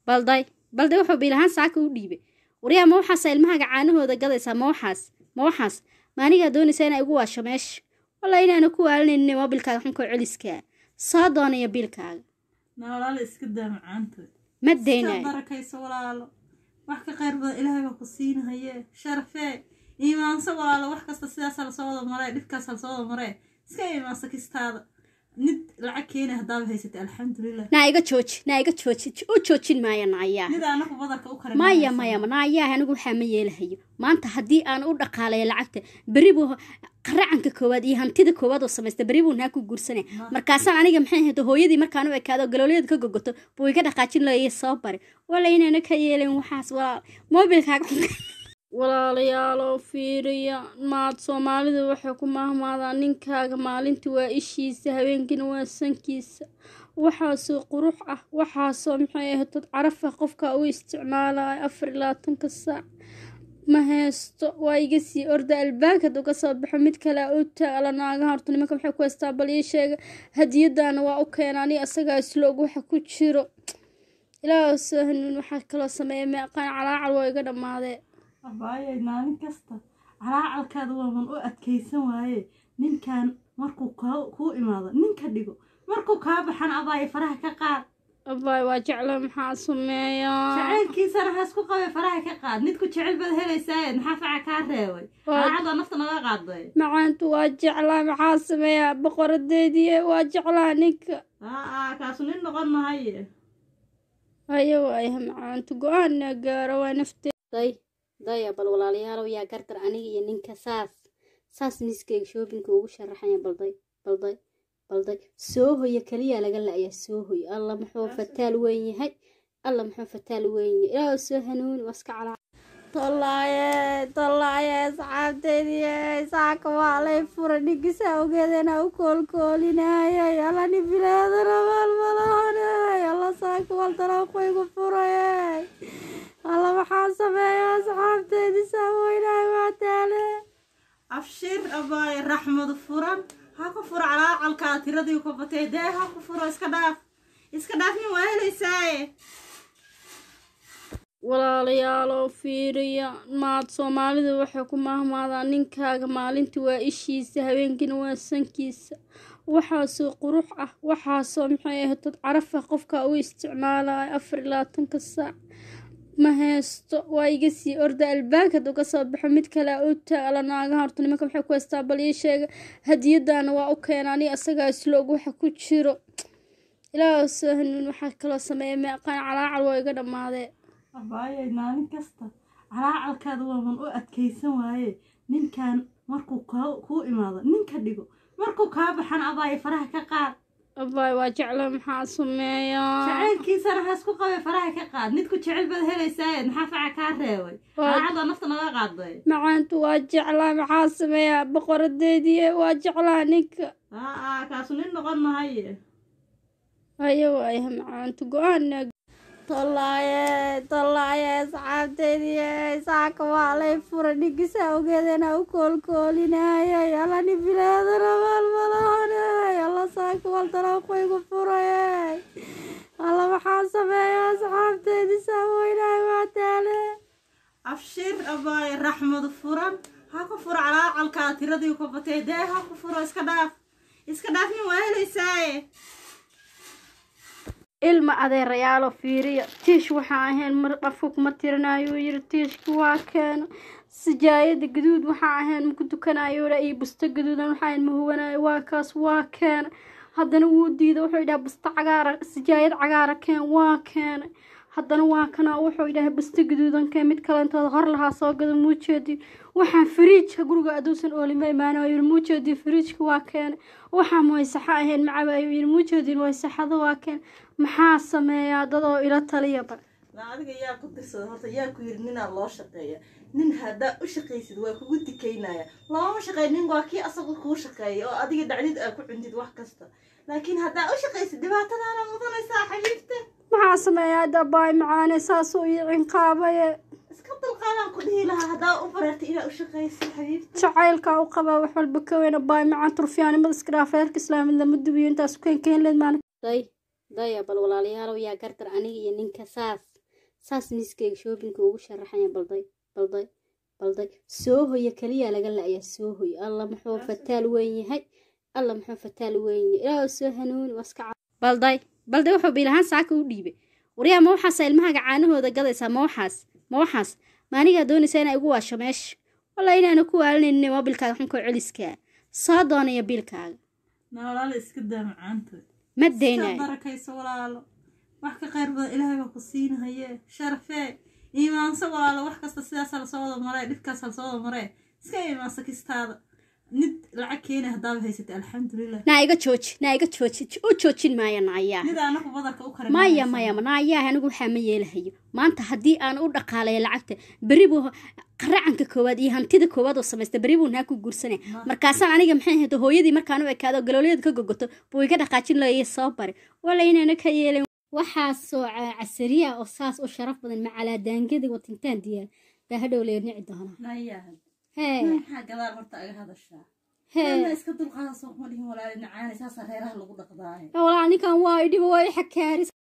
balday balday wuxuu biilahaan saaka u dhiibay waryaa ma waxaasa ilmahaaga caanahooda gadaysaa ma waxaas ma waxaas ma anigaa doonaysaa inaa igu waasho meesha walla inaana ku waalinaynin moobilkaaga xunkoo celiskaa soo doonaya biilkaaga na walaalo iska daa macaanta ma iska daynayo barakayso walaalo wax ka qayr badan ilaahay baa ku siinahaye sharafee iimaanso walaalo wax kasta sidaasa lasoo wada maree dhibkaasa lasoo wada maree iska iimaanso kistaada nid lacag keena haddaaba haysatay alxamdulilah naa iga jooji naa iga jooji u joojin maaya naayaa nid anaku badarka u karin maya maya naayaah anigu waxaa ma yeelahayo maanta haddii aan u dhaqaalayo lacagta berri buu qaracanka koowaad iyo hantida koowaad oo samaysta berri buu naa ku guursanay markaasaan aniga maxay ahayd hooyadii markaan u ekaado galoolyada ka gogoto buu iga dhaqaajin lahaye soo bare wala inaana ka yeelin waxaas walaal moobilkaaga walaalayaalow fiiriya maad soomaalida waxay ku mahmaadaan ninkaaga maalintii waa ishiisa habeenkiina waa sankiisa waxaasoo qurux ah waxaasoo maxay ahayd dad caraf ah qofka u isticmaalaya afar iyo labaatanka saac ma haysto waa iga sii orda albaakad uga soo baxo mid kale u taala naagaha horta nimanka maxay ku haystaa bal ii sheega hadiyadaana waa u keena ani asagaa isloog waxa ku jiro ilaahu soo hanuun waxaa kaloo sameeya meeqaan calaacal waa iga dhammaadee abaayay maalin kasta calaacalkaada waaman u adkaysan waaye ninkan markuu kaa- kuu imaado ninka dhigo markuu kaa baxan abaaya faraha ka qaad abaay waa jecla maxaa sameeyaa jacaylkiisana ha isku qabay faraha ka qaad nidku jecel baad helaysaaye maxaa faca kaa reebay calaacadoo nafta naga qaaday macaantu waa jeclaa maxaa sameeyaa boqoradeedii waa jeclaa ninka aa kaasu nin noqon mahaye haya waaya macaantu go-aanna gaaro waa naftee day daya bal walaalayaalow yaa gardar aniga iyo ninka saas saas miiskayga shoobinka ugu sharaxaya balday balday balday soo hoya keliyaa laga la-ayaa soo hoy alla muxuu fataal weyn yahay alla muxuu fataal weyn yahay ilaahu soo hanuuni waa iska calaa tolaaye tolaaye asxaabteediye saaka waa lay fura dhigisaa ogeedana u koolkoolinaayay alla ni bilaadana maalmalahanay alla saaka waltalaaqoygu furayay alla maxaa sameeya asxaabteedii saaweynaay waa taale abshir abaaya raxmadu furan ha ku furo calaacalkaa tiradii ku batay dee ha ku furo iska dhaaf iska dhaaf nin waa helaysaaye walaalayaalow fiiriya maad soomaalida waxay ku mahmaadaan ninkaaga maalintii waa ishiisa habeenkiina waa sankiisa waxaasoo qurux ah waxaasoo maxay ahayd dad caraf ah qofka u isticmaalaya afar iyo labaatanka saac ma haysto waa iga sii orda albaakad uga soo baxo mid kale u taala naagaha horta nimanka maxay ku haystaa bal ii sheega hadiyadaana waa u keena ani asagaa isloog waxa ku jiro ilaahu soo hanuun waxaa kaloo sameeya meeqaan calaacal waa iga dhammaadee abaayay maalin kasta calaacalkaada waaman u adkaysan waaye ninkan markuu kaa- kuu imaado ninka dhigo markuu kaa baxan abaaya faraha ka qaad abaay waa jecla maxaa sameeyaa jacaylkiisana ha isku qabay faraha ka qaad nidku jecel baad helaysaaye maxaa faca kaa reebay calaacadoo nafta naga qaaday macaantu waa jeclaa maxaa sameeyaa boqoradeedii waa jeclaa ninka aa kaasu nin noqon mahaye haya waaya macaantu go-aanna tolaaye tolaaye asxaabteedii saaka waa lay fura dhigisaa ogeedana u koolkoolinaayay alla ni bilaadana maalmalahanay alla saaka waltalaaqoygu furayay alla maxaa sameeya asxaabteedii saaweynaay waa taale abshir abaaya raxmadu furan ha ku furo calaacalkaa tiradii ku batay dee ha ku furo iska dhaaf iska dhaaf nin waa helaysaaye ilma adeerayaalo fiiriya tiish waxaa ahayn mar dhafka kuma tirinayo uu yiri tiishka waa keena sijaayada gaduud waxaa ahayn maku tukanayo dha iyo busto gaduudan waxaa ahayn ma huwanayo waa kaas waa keena haddana wuu diiday wuxuu yidhaha busto cagaara sijaayad cagaara keen waa keenay haddana waa kana wuxuu yidhaha busto gaduudan keen mid kalentooda hor lahaa soo gada muujeedii waxaan fariijka guriga aduusan oolima imaana yiri muujeedii fariijka waa keenay waxaan waysaxo ahayn macaba ayuu yiri muujeedin waysaxada waa keen maxaa sameeyaa dadoo ila taliyaba na adiga yaa ku tirsada horta yaa ku yiri ninaa loo shaqeeya nin haddaa u shaqaysid waa kugu dikaynaya looma shaqeeya nin waa kii asaga kuu shaqeeya oo adiga dhacdid aa ku cuntid wax kasta laakiin haddaa u shaqaysid dhibaatadaana mudanaysaa xabiibta maxaa sameeyaa dabaay macaane saasuu ii cinqaabaye iska dulqaadaan ku dhihi lahaa haddaa u bareertay inaa u shaqaysid xabiibta jacaylkaa u qabaa wax walba ka weyn abaay macaan turfiyaanimada iska dhaaf reerka islaamid lama dubiyo intaas keen keen leed maalin day daya bal walaalayaalow yaa gardar aniga iyo ninka saas saas miiskayga shoobinka ugu sharaxaya balday balday balday soo hoya keliya laga la-ayaa soo hoy alla muxuu fataal weyn yahay alla muxuu fataal weyn yahay ilaahu soo hanuuni waska balday balday wuxuu biilahaan saaka u dhiibay waryaa ma waxaasa ilmahaaga caanahooda gadaysaa ma waxaas ma waxaas ma anigaa doonaysaa inaa igu waasho meesha walla inaana ku waalinaynin moobilkaaga xunkoo celiskaa soo doonaya biilkaaga na walaalo iska daa macaanta ma iska daynayo barakayso walaalo wax ka qayr badan ilaahay baa ku siinahaye sharafee iimaanso walaalo wax kasta sidaas lasoo wada maree dhibkaas lasoo wada maree iska iimaanso kistaada nid lacag keenay haddaaba haysatay alxamdulilah naa iga jooji naa iga jooji u joojin maayo naayaa nid anaku badarka u karin maya maya naayaa anigu waxaa ma yeelahayo maanta haddii aan u dhaqaalayo lacagta beri buu qaracanka koowaad iyo hantida koowaad oo samaysta beri buu naa ku guursanaya markaasaan aniga maxay ahayd hooyadii markaan u ekaado galoolyada ka gogoto buu iga dhaqaajin lahaye soo bare wala inaana ka yeelan waxaasoo casariya oo saas u sharaf badan macalaa daangada watintaan diyaar baa hadhow lee nici doonaa nayahan hee maxaa gadaal horta aga hadashaa hee Walla iska dulqaada soo kuma dhihin walaali nacaani saasa reeraha lagu dhaqdaaye walaa ninkan waa idhiba waa i xakaaris